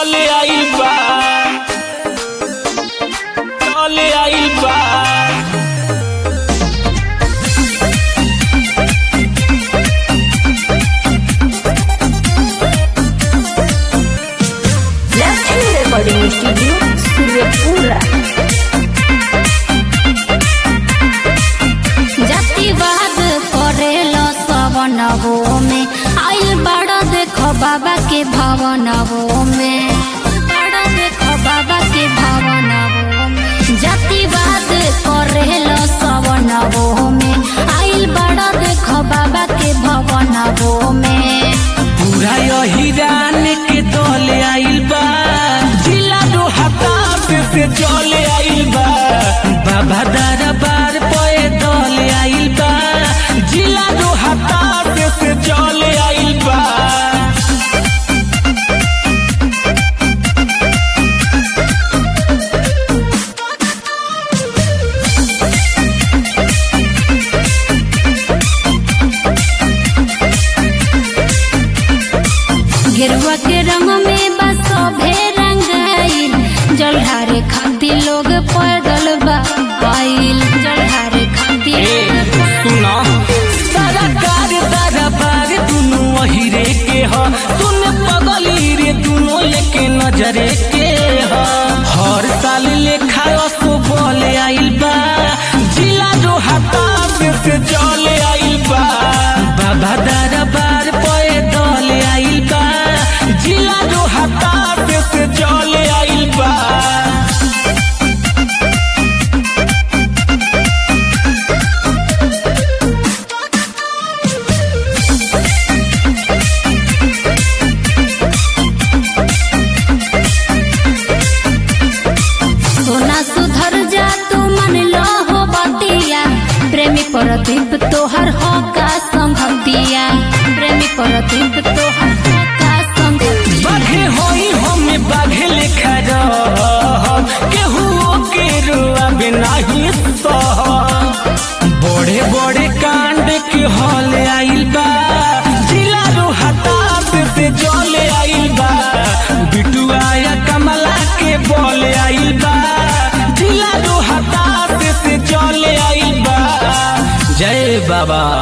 चले आइल बा चले आइल बा Left Recording Studio, Suryapura. जातिवाद करेलो सवनवो में आइल बड़ा देखो बाबा के भवनवो में बड़ा देखो बाबा के भवनवो में जातिवाद करेलो सवनवो में आइल बड़ा देखो बाबा के भवनवो में पूरा यही रान के दले आइल बा जिला दो हताश से चले आइल बा बाबा दरबार पे दले आइल बा जिला दो हताश से चले आइल बा गेरुआ के रंग में बस सभे रंगाइल जलहारे खातिर लोग पैदल बा आइल जलहारे खातिर सुना सारा कार दरबार दुनु वही रे के ह सुन पगली रे दुनु एके नजरे के ह हर साल लेखा असो बोले आइल बा जिला जो हताश से चले आइल बा बाबा दरबार पे दले आइल बा जिला जो हताश से चले आइल बा सोना सुधर जा तू मन लो हो बतिया प्रेमी प्रदीप तोहर हो का संगतिया प्रेमी प्रदीप तोहर हो का संगतिया बाघे होई हमें बाघे लेखा रह केहू के रुआ बिनाही सह बड़े बड़े कांड के हल आइल बा जिला रो हताश से जल आइल बा बिटुआ या कमला के बल आइल बा जिला रो हताश से जल आइल बा जय बाबा